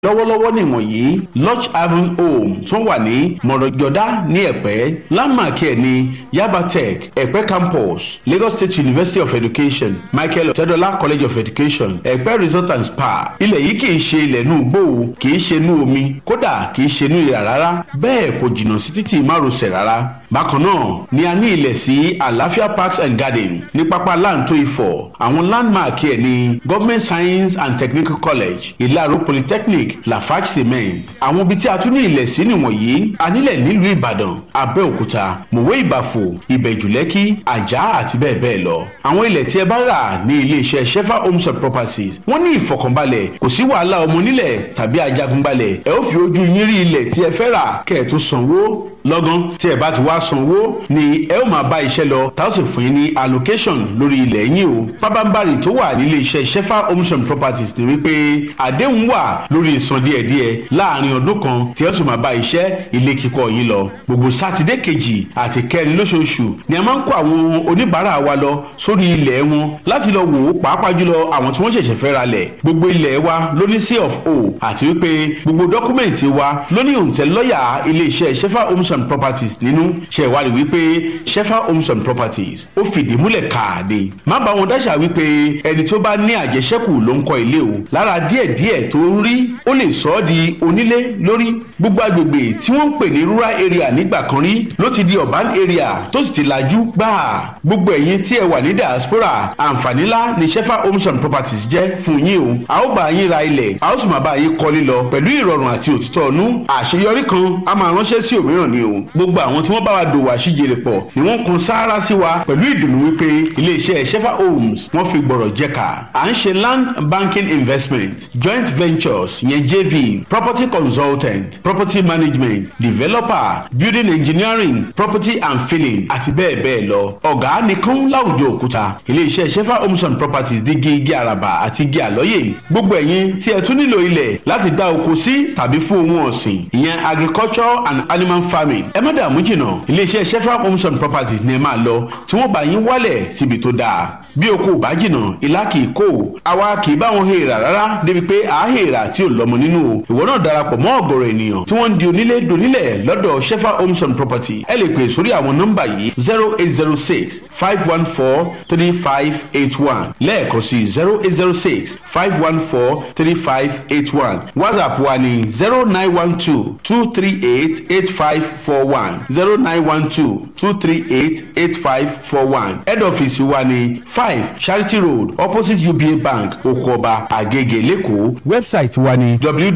lọ́wọ́lọ́wọ́ nìwọ̀nyí lodge haven home tó wà ní mọ̀rọ̀jọ́dá ní ẹ̀pẹ́ landmark ẹ̀ ní yaba tech ẹ̀pẹ́ campus lagos state university of education michael ọ̀tẹ́dọ́lá college of education ẹ̀pẹ́ resort and spa ilẹ̀ yìí kì í ṣe ilẹ̀ inú igbó o kì í ṣe inú omi kódà kì í ṣe inú ìrà rárá bẹ́ẹ̀ kò jìnnà sí títì márosẹ̀ rárá bákan náà ni a ní ilẹ̀ sí àlàáfíà parks and garden ní pápá láǹtó ifọ̀ àwọn landmark ẹ̀ ní government science and technical college ìlàró polytechnic lafarge cement àwọn ibi tí a tún ní ilẹ̀ sí nìwọ̀nyí a nílẹ̀ nílùú ìbàdàn abẹ́òkúta mòwe ìbàfò ìbẹ̀jùlẹ́kì àjà àti bẹ́ẹ̀ bẹ́ẹ̀ lọ àwọn ilẹ̀ tí ẹ bá rà ní iléeṣẹ́ shefa homes and properties wọ́n ní ìfọkànbalẹ̀ kò sí wàhálà ọmọ nílẹ̀ tàbí ajagunbalẹ̀ ẹ ó fi ojú yín rí ilẹ̀ tí ẹ fẹ́ rà kẹ́ ẹ tó sanwó lọ́gán tí ẹ bá ti wá sanwó ni ẹ ó máa bá iṣẹ́ lọ tá ó sì fún yín ní allocation lórí ilẹ̀ yín o pábánbárì tó wà nílé iṣẹ́ shefa homes and properties ni wípé àdéhùn wà lórí ìsan díẹ̀díẹ̀ láàrin ọdún kan tí ẹ sì máa bá iṣẹ́ ilé kíkọ́ yín lọ gbogbo sátidé kejì àti kẹrin lóṣooṣù ni a máa ń kó àwọn oníbàárà wa lọ sórí ilẹ̀ wọn láti lọ wò ó pàápàá jùlọ àwọn tí wọ́n ṣẹ̀ṣẹ̀ fẹ́ ra lẹ̀ gbogbo ilẹ̀ wa ló ní c of o àti wípé gbogbo dọ́kúmẹ̀ntì wa ló ní òǹtẹ̀ lọ́ọ̀yà iléeṣẹ́ shefa homes and properties nínú ṣe ìwádìí wípé shefa homes and properties ó fìdí múlẹ̀ káàdé má bá wọn dáṣà wípé ẹni tó bá ní àjẹṣẹ́kù ló ń kọ́ ilé o lára díẹ̀díẹ̀ tó ń rí ó lè sọ ọ́ di onílé lórí gbogbo agbègbè tí wọ́n ń pè ní rural area nígbà kan rí ló ti di urban area tó sì ti lajú gbáà gbogbo ẹ̀yin tí ẹ wà ní diaspora àǹfààní ńlá ni shefa homes and properties jẹ́ fún yín o a ó bá yín ra ilẹ̀ a ó sì máa bá yín kọ́lé lọ pẹ̀lú ìrọ̀rùn àti òtítọ́ ọ̀nú àṣeyọrí kan a máa ránṣẹ́ sí òmíràn ni o gbogbo àwọn tí wọ́n bá wa dòwò àṣìjèrè pọ̀ ni wọ́n kun sáárá sí wa pẹ̀lú ìdùnnú wípé iléeṣẹ́ shefa homes wọ́n fi gbọ̀rọ̀ jẹ́ka à ń ṣe land banking investment joint ventures yẹn jv property consultant property management developer building engineering property and filling àti bẹ́ẹ̀ bẹ́ẹ̀ lọ ọ̀gá nìkan láwùjọ òkúta iléeṣẹ́ shefa homes and properties di igi igi àràbà àti igi àlọ́yè gbogbo ẹ̀yin tí ẹ tún nílò ilẹ̀ láti dá oko sí tàbí fún ohun ọ̀sìn ìyẹn agriculture and animal farming ẹ má dààmú jìnnà iléeṣẹ́ shefa homes and properties ni ẹ máa lọ tí wọ́n bá yín wálẹ̀ síbi tó dáa bí o kò bá jìnnà ìlà kì í kó o àwa kì í bá wọn hèèrà rárá débi pé à á hèèrà tí ò lọ́mọ nínú o ìwọ náà darapọ̀ mọ́ ọ̀gọ̀rọ̀ ènìyàn tí wọ́n ń di onílé donílẹ̀ lọ́dọ̀ shefa homes and property ẹ lè pè sórí àwọn nọ́mbà yìí zero eight zero six five one four three five eight one lẹ́ẹ̀kan sí zero eight zero six five one four three five eight one whatsapp wa ní zero nine one two two three eight eight five four one zero nine one two two three eight eight five four one head office wa ní five charity road opposite uba bank okoba agege lẹ́kọ̀ọ́ website wa ní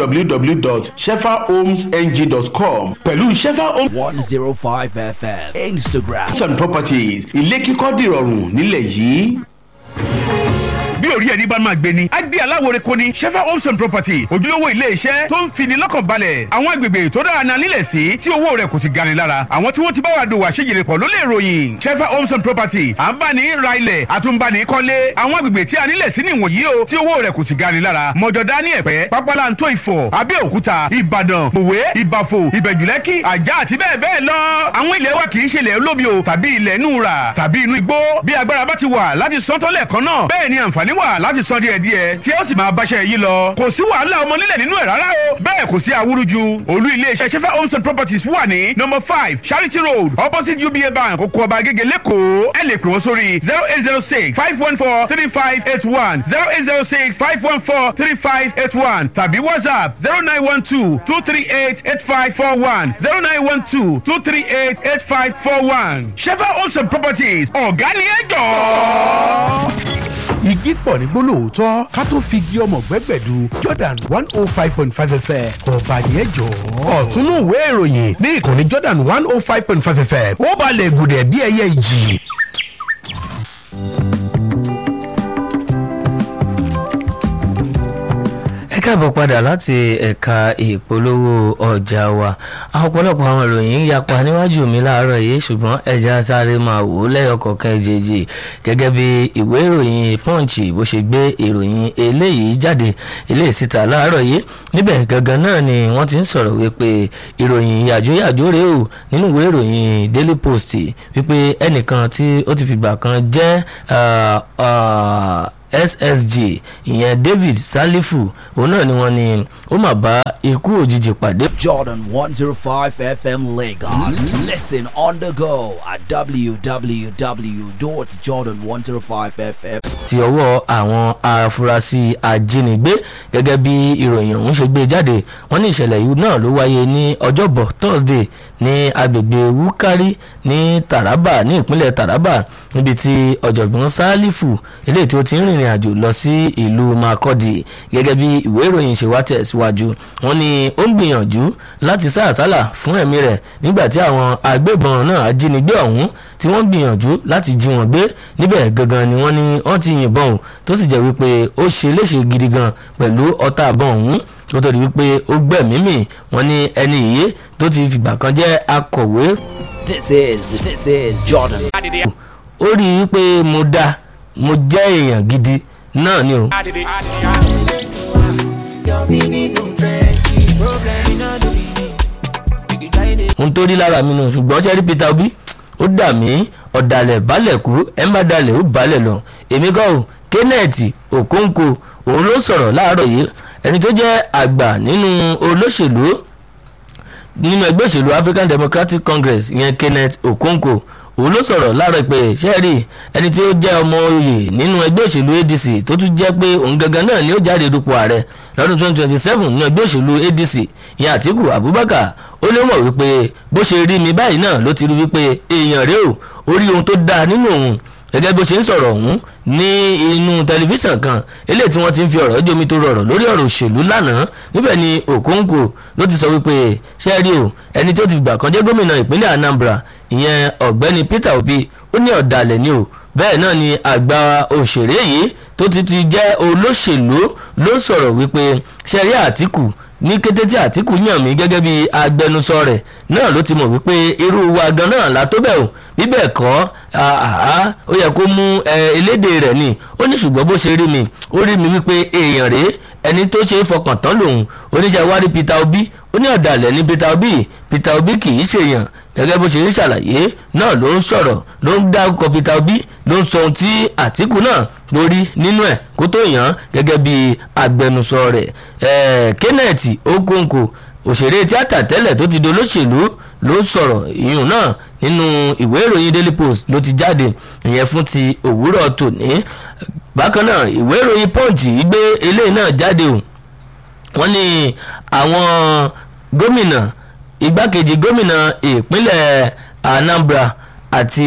www.shefahomesng.com pẹ̀lú shefa homes 105 FM. Instagram. and properties ilé kíkọ́ dìrọ̀rùn nílẹ̀ yìí bí orí ẹni bá máa gbé ni. a gbé aláwòrán kò ní shefa homes and property ojúlówó ilé iṣẹ́ tó ń fini lọ́kàn balẹ̀ àwọn agbègbè tó dára náà nílẹ̀ sí tí owó rẹ̀ kò sì gani lára àwọn tí wọ́n ti bá wa dòwò àṣejìrè pọ̀ ló lè ròyìn shefa homes and property à ń bá ní ra ilẹ̀ àtúnbani kọ́lé àwọn agbègbè tí a nílẹ̀ sí nìwọ̀nyí o tí owó rẹ̀ kò sì gani lára mọ̀jọ̀dá ní ẹ̀pẹ́ pápálantó ìfọ̀ abẹ́òkúta ìbàdàn mòwe ìbàfò ìbẹ̀jùlẹ́kì àjà àti bẹ́ẹ̀ bẹ́ẹ̀ lọ àwọn ilẹ̀ wa kì í ṣe ilẹ̀ olómi o tàbí ilẹ̀ inú rà tàbí inú igbó bí agbára bá ti wà láti sọ́tọ́lẹ̀ kan náà bẹ́ẹ̀ ni àǹfààní wà láti sọ díẹ̀ díẹ̀ tí ó sì máa báṣẹ́ yìí lọ kò sí wàhálà ọmọ nílẹ̀ nínú ẹ̀ rárá o bẹ́ẹ̀ kò sí awúrúju olú iléeṣẹ́ sefa homes and properties wà ní number five charity road opposite uba bank oko ọba agége lẹ́kọ̀ọ́ ẹ lè pè wọ́n sórí zero eight zero six five one four three five eight one zero eight zero six five one four three five eight one tàbí whatsapp zero nine one two two three eight eight five four one zero nine one two two three eight eight five four one sefa homes and properties ọ̀gá ni ẹ jọ̀ọ́ igi pọ̀ ní gbólóòótọ́ ká tó fi igi ọmọ gbẹ́gbẹ̀du jordan one oh five point five fm ọba yẹn jọ. ọ̀túnú ìwé ìròyìn ní ìkànnì jordan one oh five point five fm ó balẹ̀ gùdẹ̀ bí ẹyẹ ìjì. ẹ káàbọ̀ padà láti ẹ̀ka ìpolówó ọjà wa àwọn ọ̀pọ̀lọpọ̀ àwọn ìròyìn ń yapa níwájú mi láàárọ̀ yìí ṣùgbọ́n ẹja sáré máa wò ó lẹ́yọkọ̀ọ̀kan ìjèjì gẹ́gẹ́ bí ìwé ìròyìn punch bó ṣe gbé ìròyìn eléyìí jáde eléyìí síta láàárọ̀ yìí níbẹ̀ gangan náà ni wọ́n ti ń sọ̀rọ̀ wípé ìròyìn yàjóyàjó rèé o nínú ìwé ìròyìn daily post wípé ẹnìkan tí ó ti fìgbà kan jẹ́ ssg ìyẹn david salifu òun náà ni wọ́n ní ó mà bá ikú òjijì pàdé. Jordan 105 FM Lagos. Listen on the go at www.jordan105fm. ti ọwọ́ àwọn afurasí ajínigbé gẹ́gẹ́ bí ìròyìn ọ̀hún ṣe gbé jáde wọ́n ní ìṣẹ̀lẹ̀ yìí náà ló wáyé ní ọjọ́bọ̀ thursday ní agbègbè wúkárí ní taraba ní ìpínlẹ̀ taraba níbi tí ọ̀jọ̀gbọ́n sálífù eléyìí tí ó ti ń rìnrìn àjò lọ sí ìlú makọ́dì gẹ́gẹ́ bí ìwé ìròyìn ṣe wá tẹ̀síwájú wọ́n ní ó ń gbìyànjú láti sá àsálà fún ẹ̀mí rẹ̀ nígbà tí àwọn agbébọn náà ajínigbé ọ̀hún tí wọ́n gbìyànjú láti jí wọn gbé níbẹ̀ gangan ni wọ́n ní wọ́n ti yìnbọn o tó sì jẹ́ wípé ó ṣe léṣe gidi gan pẹ̀lú ọta àbọ̀n ọ̀hún tó tó di wípé ó gbẹ̀mí mì wọ́n ní ẹni ìyé tó ti fìgbà kan jẹ́ akọ̀wé This is this is Jordan. ó rí i wípé mo dá mo jẹ́ èèyàn gidi náà ni o. ohun tó rí lára mi nù ṣùgbọ́n ṣe rí peter obi ó dà mí ọ̀dàlẹ̀ balẹ̀ kú ẹ̀ ń bá dalẹ̀ ó balẹ̀ lọ èmi kọ́ ò kenneth okonkwo òun ló sọ̀rọ̀ láàárọ̀ yìí ẹni tó jẹ́ àgbà nínú olóṣèlú nínú ẹgbẹ́ òṣèlú african democratic congress ìyẹn kenneth okonkwo òun ló sọ̀rọ̀ láàárọ̀ pé sẹ́ẹ̀rì ẹni tí ó jẹ́ ọmọ oyè nínú ẹgbẹ́ òṣèlú adc tó tún jẹ́ pé òun gangan náà ni ó jáde dupò ààrẹ lọ́dún 2027 nínú ẹgbẹ́ òṣèlú adc ìyẹn àtìkù abubakar ó lé mọ̀ wípé bó ṣe rí mi báyìí náà ló ti rí wípé èèyàn rèé o ó rí ohun tó dáa nínú òun gẹ́gẹ́ bó ṣe ń sọ̀rọ̀ ọ̀hún ní inú tẹlifíṣàn kan eléyìí tí wọ́n ti ń fi ọ̀rọ̀ jómi tó rọrọ̀ lórí ọ̀rọ̀ òṣèlú lánàá níbẹ̀ ni okonkwo ló ti sọ wípé ṣé rí o ẹni tó ti gbà kan jẹ́ gómìnà ìpínlẹ̀ anambra ìyẹn ọ̀gbẹ́ni peter obi ó ní ọ̀dàlẹ̀ ni o bẹ́ẹ̀ náà ni àgbà òṣèré yìí tó ti ti jẹ́ olóṣèlú ló sọ̀rọ̀ wípé ṣe rí àtìkù ní kété tí àtìkù yàn mí gẹ́gẹ́ bí agbẹnusọ rẹ̀ náà ló ti mọ̀ wípé irú wa gan náà la tó bẹ̀ o bíbẹ̀ kọ́ ó yẹ kó mú elédè rẹ̀ ni ó ní ṣùgbọ́n bó ṣe rí mi ó rí mi wípé èèyàn rèé ẹni tó ṣe é fọkàn tán lòun oníṣẹ́ wárí peter obi ó ní ọ̀dàlẹ̀ ní peter obi peter obi kì í ṣèyàn gẹ́gẹ́ bó ṣe ń ṣàlàyé náà ló ń sọ̀rọ̀ ló ń dárúkọ peter obi ló ń sọ ohun tí àtìkù náà lórí nínú ẹ̀ kó tó yàn án gẹ́gẹ́ bí agbẹnusọ rẹ̀ kenneth okonkwo òṣèré tíátà tẹ́lẹ̀ tó ti dolóṣèlú ló sọ̀rọ̀ ìyún náà nínú ìwé ìròyìn daily post ló ti jáde ìyẹn fún ti òwúrọ̀ tòní bákan náà ìwé ìròyìn punch gbé eléyìí náà jáde o wọ́n ní àwọn gómìnà igbákejì gómìnà ìpínlẹ̀ anambra àti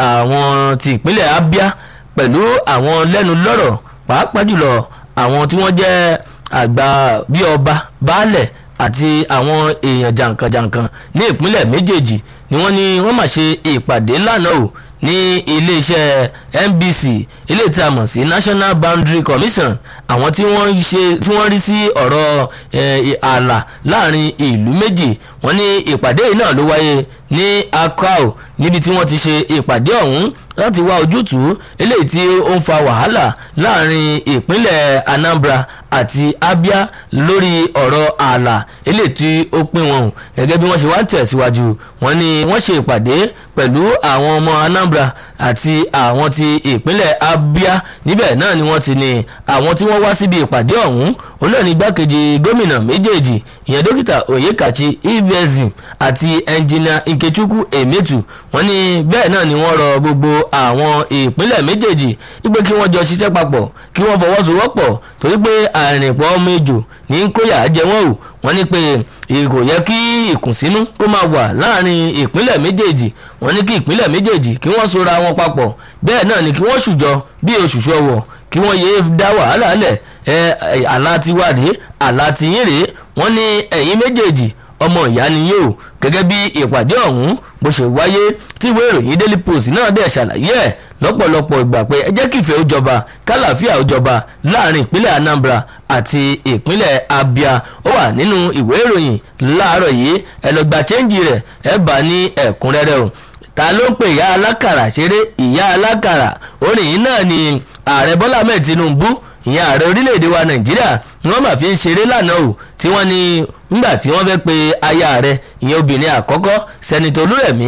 àwọn ti ìpínlẹ̀ abia pẹ̀lú àwọn lẹ́nu lọ́rọ̀ pàápàá jùlọ àwọn tí wọ́n jẹ́ àgbà bíi ọba baálẹ̀ àti àwọn èèyàn jàǹkànjàǹkàn ní ìpínlẹ̀ méjèèjì ni wọ́n ní wọ́n máa ṣe ìpàdé lánàá o ní iléeṣẹ́ nbc ilé tí a mọ̀ sí national boundary commission àwọn tí wọ́n ṣe tí wọ́n rí sí ọ̀rọ̀ ààlà láàrin ìlú méjì wọ́n ní ìpàdé yìí náà ló wáyé ní akao níbi tí wọ́n ti ṣe ìpàdé ọ̀hún láti wá ojútùú eléyìí tí ó ń fa wàhálà láàrin ìpínlẹ̀ anambra àti abia lórí ọ̀rọ̀ ààlà eléyìí tí ó pín wọn o gẹ́gẹ́ bí wọ́n ṣe wá tẹ̀síwájú wọ́n ní wọ́n ṣe ìpàdé pẹ̀lú àwọn ọmọ anambra àti àwọn ti ìpínlẹ̀ abia níbẹ̀ náà ni wọ́n ti ní àwọn tí wọ́n wá síbi ìpàdé ọ̀hún òun náà ní igbákejì gómìnà méjèèjì ìyẹn dókítà oyekachi ibezim àti ẹnjìnà nkechukwu emetu wọ́n ní bẹ́ẹ̀ náà ni wọ́n rọ gbogbo àwọn ìpínlẹ̀ méjèèjì wípé kí wọ́n jọ ṣiṣẹ́ papọ̀ kí wọ́n fọwọ́sowọ́pọ̀ torí pé àrìnpọ̀ ọmọ ejò ní kóyà jẹ wọ́n o wọ́n ní pé kò yẹ kí ìkùnsínú kó máa wà láàrin ìpínlẹ̀ méjèèjì wọ́n ní kí ìpínlẹ̀ méjèèjì kí wọ́n sora wọn papọ̀ bẹ́ẹ̀ náà ni kí wọ́n ṣùjọ bí oṣùṣù ọwọ̀ kí wọ́n yéé dá wàhálà lẹ̀ ẹ àlá tiwa rèé àlá tiyín rèé wọ́n ní ẹ̀yin méjèèjì ọmọ ìyá ni yóò gẹ́gẹ́ bí ìpàdé ọ̀hún bó ṣe wáyé tí ìwé ìròyìn daily post náà dẹ̀ ṣàlàyé ẹ̀ lọ́pọ̀lọpọ̀ ìgbà pé ẹ jẹ́ kí ìfẹ́ ó jọba kálàáfíà ó jọba láàrin ìpínlẹ̀ anambra àti ìpínlẹ̀ abia ó wà nínú ìwé ìròyìn láàárọ̀ yìí ẹ lọ gba chẹ́ǹjì rẹ̀ ẹ bá ní ẹ̀kúnrẹ́rẹ́ o ta ló ń pè ìyá alákàrà ṣeré ìyá alákàrà orin yìí náà ni ààrẹ bọ́lá mẹ́ẹ̀ tinubu ìyẹn ààrẹ orílẹ̀-èdè wa nàìjíríà ni wọ́n máa fi ń ṣeré lánàá o tí wọ́n ní nígbà tí wọ́n fẹ́ pe aya rẹ̀ ìyẹn obìnrin àkọ́kọ́ sẹ́nitọ́ olúrẹ̀mí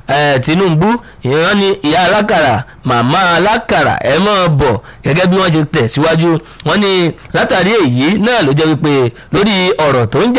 eh, Tinubu ìran ni ìyá alákàrà màmá alákàrà ẹ máa bọ̀ gẹ́gẹ́ bí wọ́n ṣe tẹ̀síwájú wọ́n ní látàrí èyí náà ló jẹ́ wípé lórí ọ̀rọ̀ tó ń jà